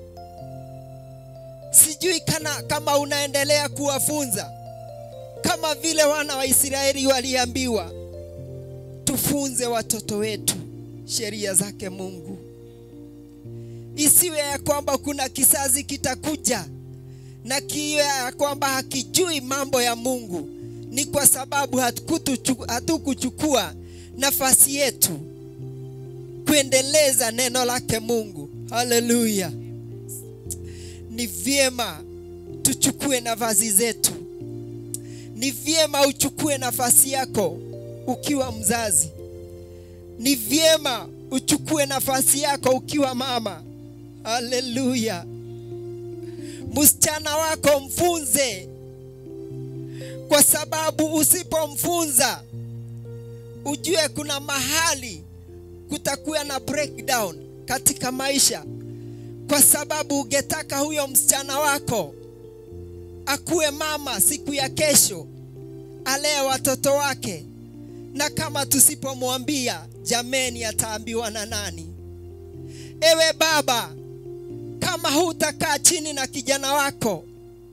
sijui kana, kama unaendelea kuwafunza kama vile wana wa Israeli waliambiwa, tufunze watoto wetu sheria zake Mungu. Isiwe ya kwamba kuna kizazi kitakuja na kiwe ya kwamba hakijui mambo ya Mungu, ni kwa sababu hatukutuchu- hatukuchukua nafasi yetu kuendeleza neno lake Mungu. Haleluya! Ni vyema tuchukue nafasi zetu ni vyema uchukue nafasi yako ukiwa mzazi. Ni vyema uchukue nafasi yako ukiwa mama. Haleluya! Msichana wako mfunze, kwa sababu usipomfunza, ujue kuna mahali kutakuwa na breakdown katika maisha, kwa sababu ungetaka huyo msichana wako akuwe mama siku ya kesho, alee watoto wake, na kama tusipomwambia, jameni, ataambiwa na nani? Ewe baba, kama hutakaa chini na kijana wako,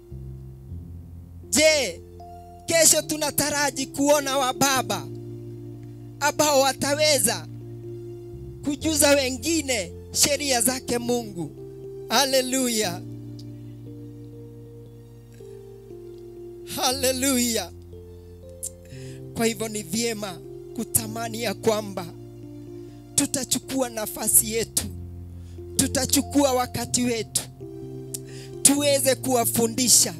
je, kesho tunataraji kuona wababa ambao wataweza kujuza wengine sheria zake Mungu. Haleluya! Haleluya! Kwa hivyo ni vyema kutamani ya kwamba tutachukua nafasi yetu, tutachukua wakati wetu, tuweze kuwafundisha,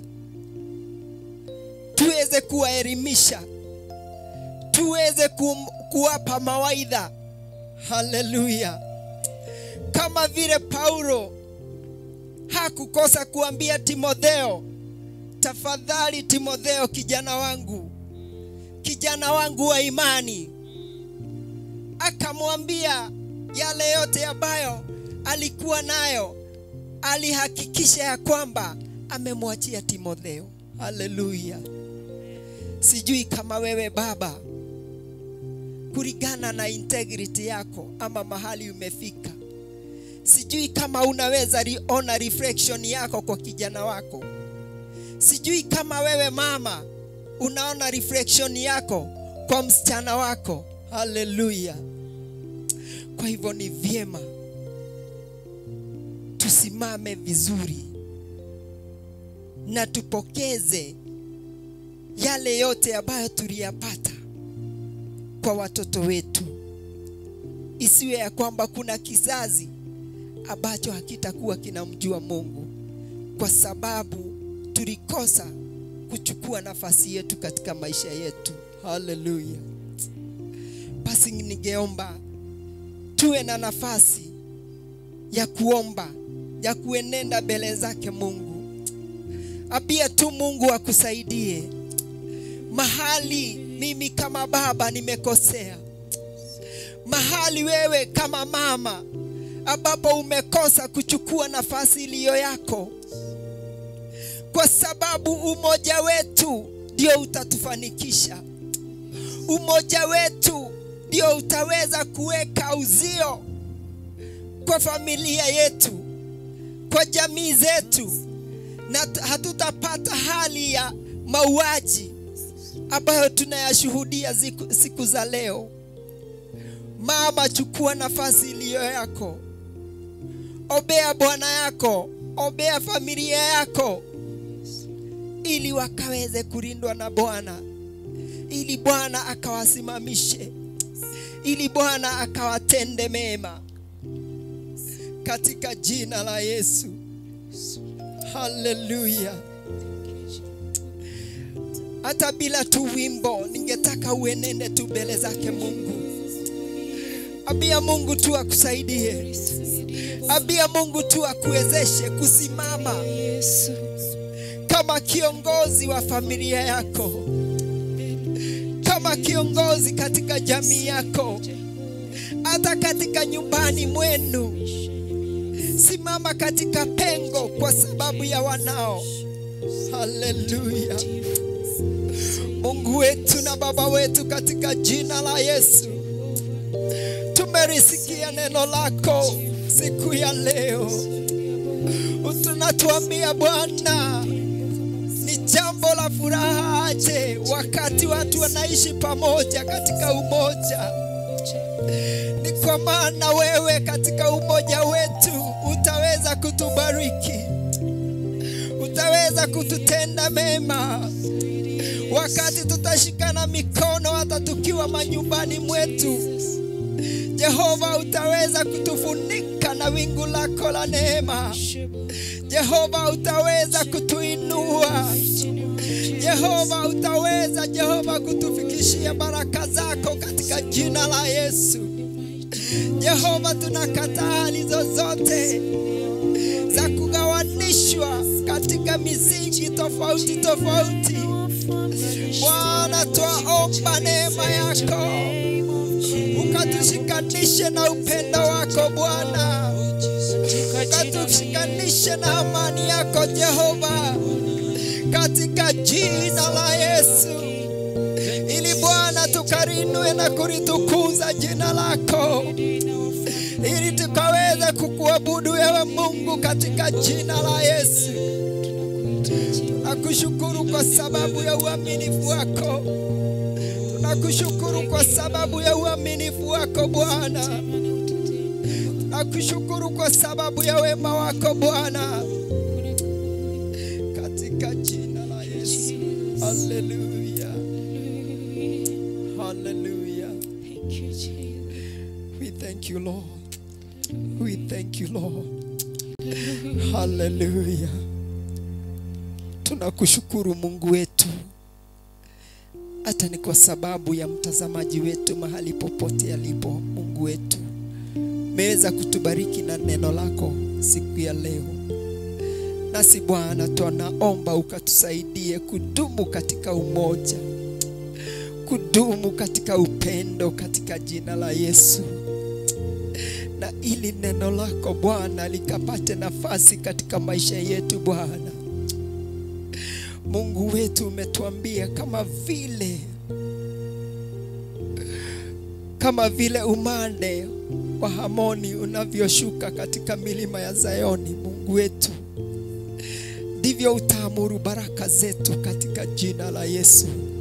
tuweze kuwaelimisha, tuweze kum, kuwapa mawaidha. Haleluya! Kama vile Paulo hakukosa kuambia Timotheo, tafadhali Timotheo, kijana wangu, kijana wangu wa imani, akamwambia yale yote ambayo alikuwa nayo, alihakikisha ya kwamba amemwachia Timotheo. Haleluya! Sijui kama wewe baba, kulingana na integrity yako ama mahali umefika, sijui kama unaweza liona reflection yako kwa kijana wako. Sijui kama wewe mama unaona reflection yako kwa msichana wako haleluya kwa hivyo ni vyema tusimame vizuri na tupokeze yale yote ambayo tuliyapata kwa watoto wetu isiwe ya kwamba kuna kizazi ambacho hakitakuwa kinamjua mungu kwa sababu tulikosa kuchukua nafasi yetu katika maisha yetu haleluya basi ningeomba tuwe na nafasi ya kuomba ya kuenenda mbele zake mungu apia tu mungu akusaidie mahali mimi kama baba nimekosea mahali wewe kama mama ambapo umekosa kuchukua nafasi iliyo yako kwa sababu umoja wetu ndio utatufanikisha umoja wetu ndio utaweza kuweka uzio kwa familia yetu kwa jamii zetu na t- hatutapata hali ya mauaji ambayo tunayashuhudia siku, siku za leo mama chukua nafasi iliyo yako obea bwana yako obea familia yako ili wakaweze kulindwa na bwana ili bwana akawasimamishe ili bwana akawatende mema katika jina la yesu haleluya hata bila tu wimbo ningetaka uenende tu mbele zake mungu abia mungu tu akusaidie abia mungu tu akuwezeshe kusimama kama kiongozi wa familia yako kama kiongozi katika jamii yako hata katika nyumbani mwenu simama katika pengo kwa sababu ya wanao haleluya mungu wetu na baba wetu katika jina la yesu tumerisikia neno lako siku ya leo tunatuambia bwana ni jambo la furaha aje wakati watu wanaishi pamoja katika umoja ni kwa maana wewe katika umoja wetu utaweza kutubariki utaweza kututenda mema wakati tutashikana mikono hata tukiwa manyumbani mwetu jehova utaweza kutufunika na wingu lako la neema jehova utaweza kutuinua jehova utaweza jehova kutufikishia baraka zako katika jina la yesu jehova tunakataa hali zozote za kugawanishwa katika misingi tofauti tofauti bwana twaomba neema yako ukatushikanishe na upendo wako bwana ukatushikanishe na amani yako jehova katika jina la yesu ili bwana tukarinue na kulitukuza jina lako ili tukaweze kukuabudu wewe mungu katika jina la yesu tunakushukuru kwa sababu ya uaminifu wako tunakushukuru kwa sababu ya uaminifu wako bwana tunakushukuru kwa sababu ya wema wako bwana katika jina la yesu haleluya haleluya we thank you lord we thank you lord haleluya tunakushukuru mungu wetu hata ni kwa sababu ya mtazamaji wetu mahali popote alipo mungu wetu umeweza kutubariki na neno lako siku ya leo nasi bwana tunaomba ukatusaidie kudumu katika umoja kudumu katika upendo katika jina la yesu na ili neno lako bwana likapate nafasi katika maisha yetu bwana mungu wetu umetuambia kama vile kama vile umande wa hamoni unavyoshuka katika milima ya zayoni mungu wetu ndivyo utaamuru baraka zetu katika jina la yesu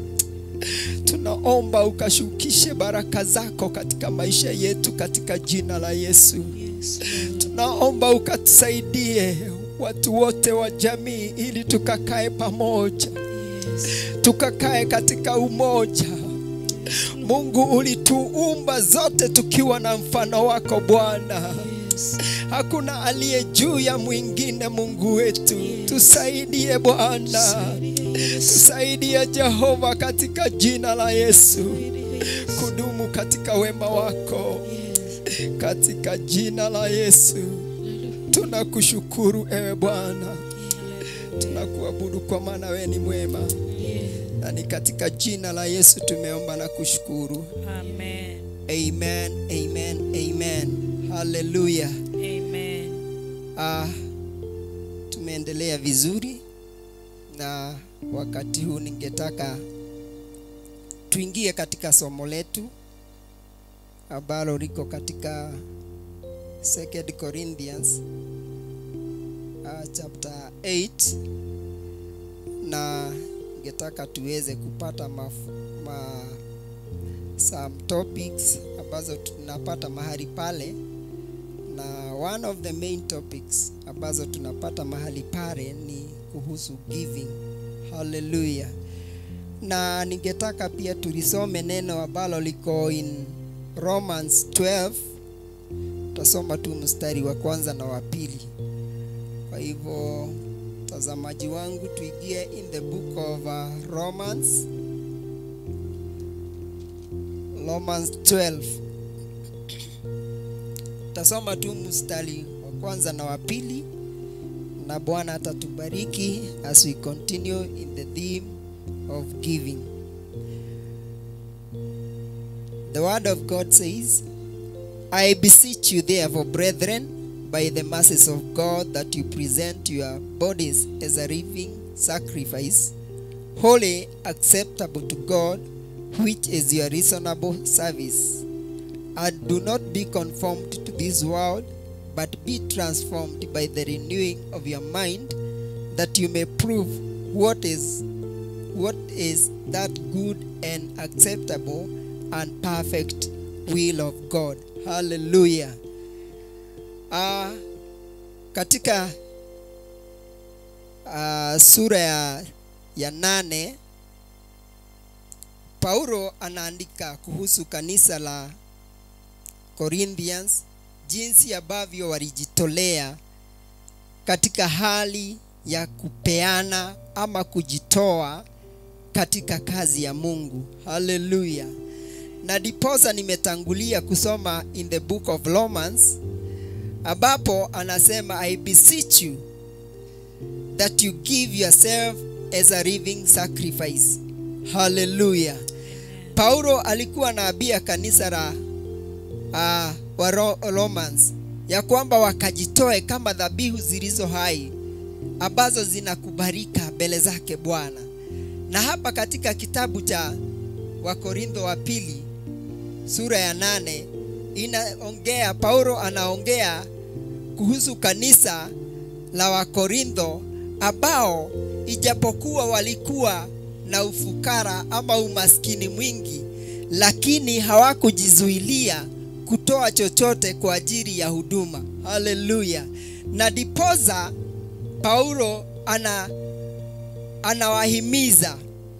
tunaomba ukashukishe baraka zako katika maisha yetu katika jina la Yesu. Yes, Lord. Tunaomba ukatusaidie watu wote wa jamii ili tukakae pamoja, Yes. tukakae katika umoja. Mungu ulituumba zote tukiwa na mfano wako Bwana. Yes. Hakuna aliye juu ya mwingine. Mungu wetu, tusaidie Bwana, tusaidie Jehova, katika jina la Yesu, kudumu katika wema wako, katika jina la Yesu. Tunakushukuru ewe Bwana, tunakuabudu kwa maana wewe ni mwema, na ni katika jina la Yesu tumeomba na kushukuru. Amen. Amen, amen, amen. Hallelujah. Amen. Ah, tumeendelea vizuri na wakati huu ningetaka tuingie katika somo letu ambalo liko katika 2 Corinthians uh, chapter 8 na ningetaka tuweze kupata maf ma, some topics ambazo tunapata mahali pale na one of the main topics ambazo tunapata mahali pale ni kuhusu giving. Hallelujah. Na ningetaka pia tulisome neno ambalo liko in Romans 12. Tutasoma tu mstari wa kwanza na wa pili. Kwa hivyo mtazamaji wangu, tuingie in the book of uh, Romans Romans 12 tasoma tu mstari wa kwanza na wa pili na bwana atatubariki as we continue in the theme of giving the word of god says i beseech you therefore brethren by the mercies of god that you present your bodies as a living sacrifice holy acceptable to god which is your reasonable service and do not be conformed to this world, but be transformed by the renewing of your mind, that you may prove what is what is that good and acceptable and perfect will of God. Hallelujah. Uh, katika uh, sura ya, ya nane Paulo anaandika kuhusu kanisa la Corinthians jinsi ambavyo walijitolea katika hali ya kupeana ama kujitoa katika kazi ya Mungu. Haleluya. Na diposa nimetangulia kusoma in the book of Romans ambapo anasema I beseech you that you give yourself as a living sacrifice. Haleluya. Paulo alikuwa anaambia kanisa la uh, wa Ro- Romans ya kwamba wakajitoe kama dhabihu zilizo hai ambazo zinakubalika mbele zake Bwana. Na hapa katika kitabu cha Wakorintho wa pili sura ya nane inaongea, Paulo anaongea kuhusu kanisa la Wakorintho ambao ijapokuwa walikuwa na ufukara ama umaskini mwingi, lakini hawakujizuilia kutoa chochote kwa ajili ya huduma. Haleluya! Na dipoza Paulo ana anawahimiza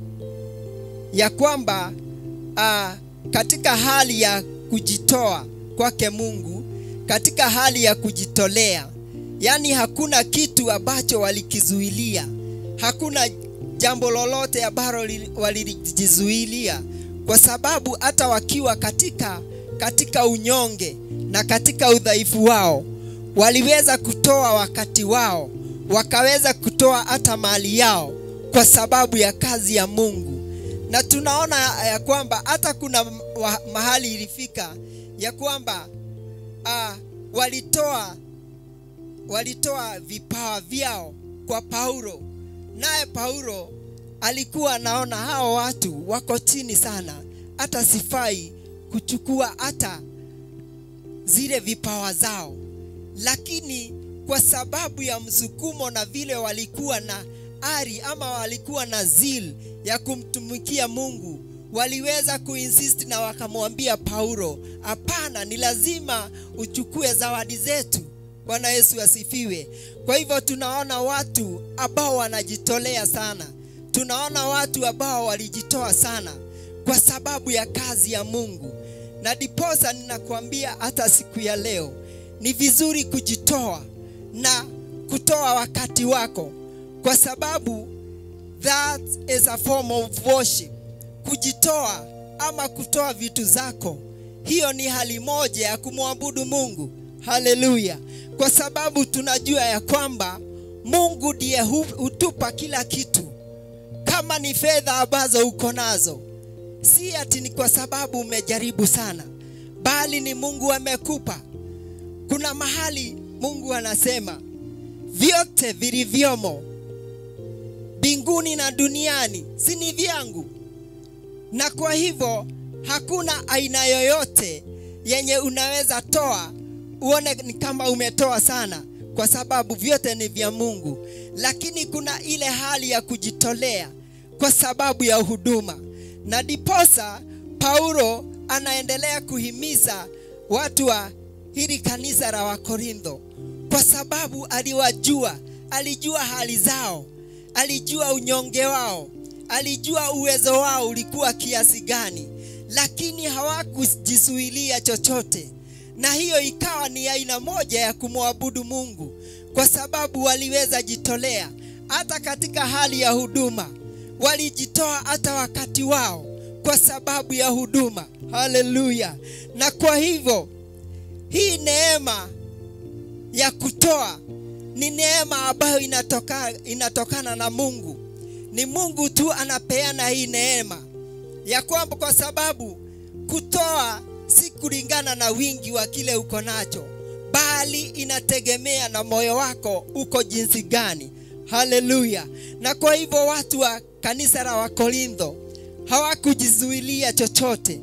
ya kwamba uh, katika hali ya kujitoa kwake Mungu, katika hali ya kujitolea, yaani hakuna kitu ambacho walikizuilia, hakuna jambo lolote ambalo li- walijizuilia, kwa sababu hata wakiwa katika katika unyonge na katika udhaifu wao waliweza kutoa wakati wao, wakaweza kutoa hata mali yao kwa sababu ya kazi ya Mungu. Na tunaona ya kwamba hata kuna wa- mahali ilifika ya kwamba ah, walitoa walitoa vipawa vyao kwa Paulo, naye Paulo alikuwa anaona hao watu wako chini sana, hata sifai kuchukua hata zile vipawa zao, lakini kwa sababu ya msukumo na vile walikuwa na ari ama walikuwa na zeal ya kumtumikia Mungu, waliweza kuinsist na wakamwambia Paulo, hapana, ni lazima uchukue zawadi zetu. Bwana Yesu asifiwe. Kwa hivyo tunaona watu ambao wanajitolea sana, tunaona watu ambao walijitoa sana kwa sababu ya kazi ya Mungu, na diposa ninakuambia hata siku ya leo ni vizuri kujitoa na kutoa wakati wako, kwa sababu that is a form of worship. Kujitoa ama kutoa vitu zako, hiyo ni hali moja ya kumwabudu Mungu. Haleluya! Kwa sababu tunajua ya kwamba Mungu ndiye hu- hutupa kila kitu, kama ni fedha ambazo uko nazo, si ati ni kwa sababu umejaribu sana, bali ni Mungu amekupa. Kuna mahali Mungu anasema vyote vilivyomo mbinguni na duniani si ni vyangu, na kwa hivyo hakuna aina yoyote yenye unaweza toa uone ni kama umetoa sana, kwa sababu vyote ni vya Mungu. Lakini kuna ile hali ya kujitolea kwa sababu ya huduma, na diposa Paulo anaendelea kuhimiza watu wa hili kanisa la Wakorintho, kwa sababu aliwajua, alijua hali zao, alijua unyonge wao, alijua uwezo wao ulikuwa kiasi gani, lakini hawakujisuilia chochote, na hiyo ikawa ni aina moja ya kumwabudu Mungu, kwa sababu waliweza jitolea hata katika hali ya huduma, walijitoa hata wakati wao kwa sababu ya huduma. Haleluya! Na kwa hivyo hii neema ya kutoa ni neema ambayo inatoka, inatokana na Mungu. Ni Mungu tu anapeana hii neema ya kwamba, kwa sababu kutoa si kulingana na wingi wa kile uko nacho, bali inategemea na moyo wako uko jinsi gani. Haleluya! Na kwa hivyo watu wa kanisa la Wakorintho hawakujizuilia chochote,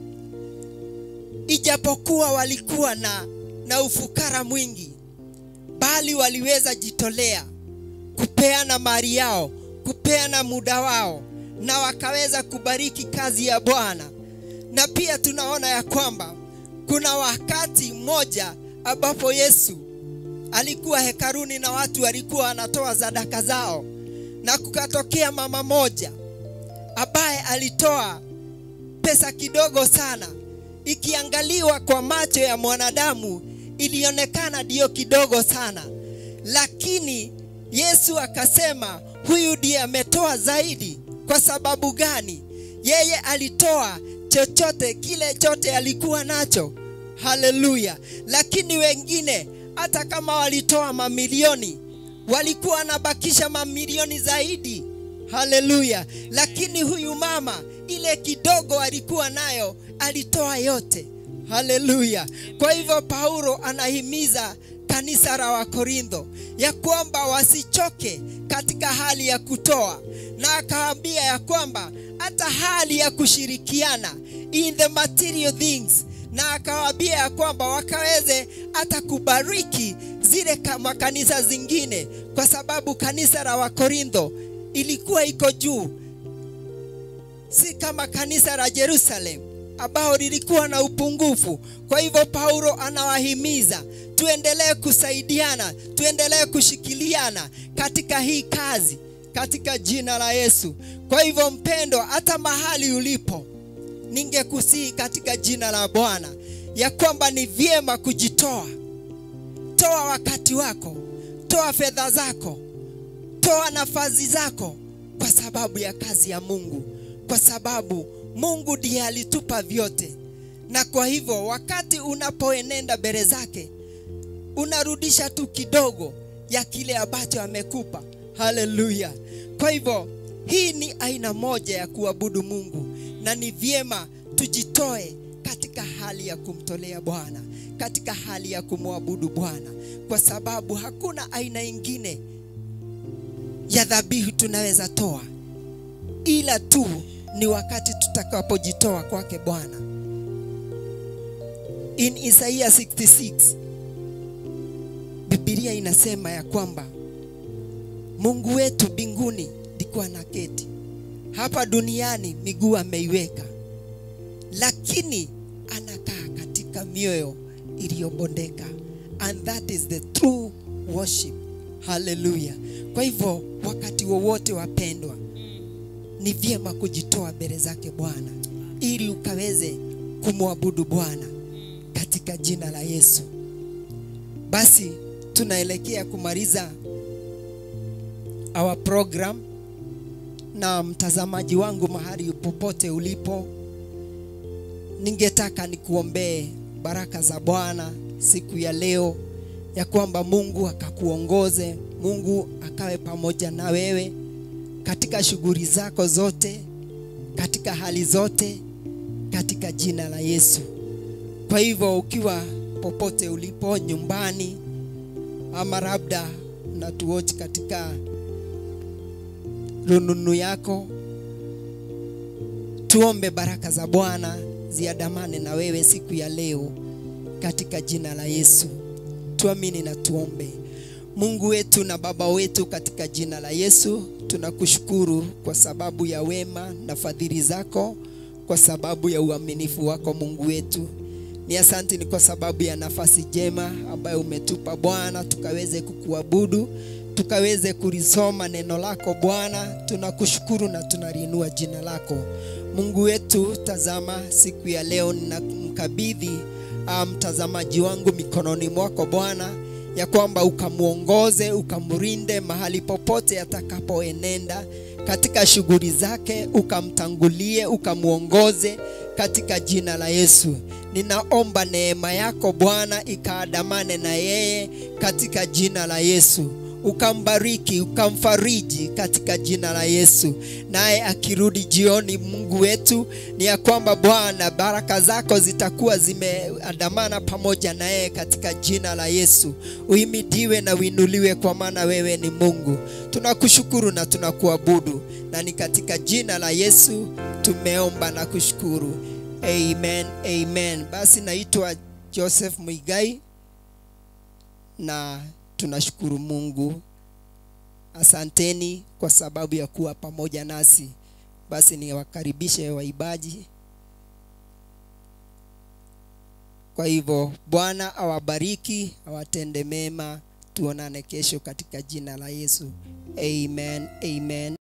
ijapokuwa walikuwa na, na ufukara mwingi, bali waliweza jitolea kupeana mali yao, kupeana muda wao, na wakaweza kubariki kazi ya Bwana. Na pia tunaona ya kwamba kuna wakati mmoja ambapo Yesu alikuwa hekaruni na watu walikuwa wanatoa sadaka zao, na kukatokea mama moja ambaye alitoa pesa kidogo sana, ikiangaliwa kwa macho ya mwanadamu ilionekana ndiyo kidogo sana, lakini Yesu akasema huyu ndiye ametoa zaidi. Kwa sababu gani? Yeye alitoa chochote kile chote alikuwa nacho. Haleluya! Lakini wengine hata kama walitoa mamilioni, walikuwa wanabakisha mamilioni zaidi. Haleluya! Lakini huyu mama ile kidogo alikuwa nayo alitoa yote. Haleluya! Kwa hivyo Paulo anahimiza kanisa la Wakorintho ya kwamba wasichoke katika hali ya kutoa, na akawaambia ya kwamba hata hali ya kushirikiana in the material things, na akawaambia ya kwamba wakaweze hata kubariki zile ka- makanisa zingine, kwa sababu kanisa la Wakorintho ilikuwa iko juu, si kama kanisa la Jerusalem ambao lilikuwa na upungufu. Kwa hivyo Paulo anawahimiza tuendelee kusaidiana, tuendelee kushikiliana katika hii kazi katika jina la Yesu. Kwa hivyo mpendwa, hata mahali ulipo, ningekusihi katika jina la Bwana ya kwamba ni vyema kujitoa. Toa wakati wako, toa fedha zako, toa nafasi zako kwa sababu ya kazi ya Mungu, kwa sababu Mungu ndiye alitupa vyote, na kwa hivyo wakati unapoenenda mbele zake unarudisha tu kidogo ya kile ambacho amekupa. Haleluya! Kwa hivyo hii ni aina moja ya kuabudu Mungu, na ni vyema tujitoe katika hali ya kumtolea Bwana, katika hali ya kumwabudu Bwana, kwa sababu hakuna aina ingine ya dhabihu tunaweza toa ila tu ni wakati tutakapojitoa kwake Bwana. In Isaiah 66 Biblia inasema ya kwamba Mungu wetu mbinguni ndiko anaketi, hapa duniani miguu ameiweka. lakini anakaa katika mioyo iliyobondeka and that is the true worship haleluya kwa hivyo wakati wowote wapendwa ni vyema kujitoa mbele zake bwana ili ukaweze kumwabudu bwana katika jina la yesu basi tunaelekea kumaliza our program na mtazamaji wangu mahali popote ulipo ningetaka nikuombee baraka za bwana siku ya leo ya kwamba mungu akakuongoze mungu akawe pamoja na wewe katika shughuli zako zote katika hali zote katika jina la yesu kwa hivyo ukiwa popote ulipo nyumbani ama labda unatuochi katika rununu yako tuombe baraka za bwana ziandamane na wewe siku ya leo katika jina la yesu tuamini na tuombe mungu wetu na baba wetu katika jina la yesu tunakushukuru kwa sababu ya wema na fadhili zako kwa sababu ya uaminifu wako mungu wetu ni asanti ni kwa sababu ya nafasi jema ambayo umetupa bwana tukaweze kukuabudu tukaweze kulisoma neno lako bwana tunakushukuru na tunaliinua jina lako mungu wetu tazama siku ya leo ninamkabidhi ah, mtazamaji wangu mikononi mwako bwana ya kwamba ukamwongoze ukamrinde mahali popote atakapoenenda katika shughuli zake ukamtangulie ukamwongoze katika jina la yesu ninaomba neema yako bwana ikaandamane na yeye katika jina la yesu ukambariki ukamfariji katika jina la yesu naye akirudi jioni mungu wetu ni ya kwamba bwana baraka zako zitakuwa zimeandamana pamoja na yeye katika jina la yesu uhimidiwe na uinuliwe kwa maana wewe ni mungu tunakushukuru na tunakuabudu na ni katika jina la yesu tumeomba na kushukuru amen amen basi naitwa joseph mwigai na tunashukuru mungu asanteni kwa sababu ya kuwa pamoja nasi basi niwakaribishe waibaji kwa hivyo bwana awabariki awatende mema tuonane kesho katika jina la yesu amen amen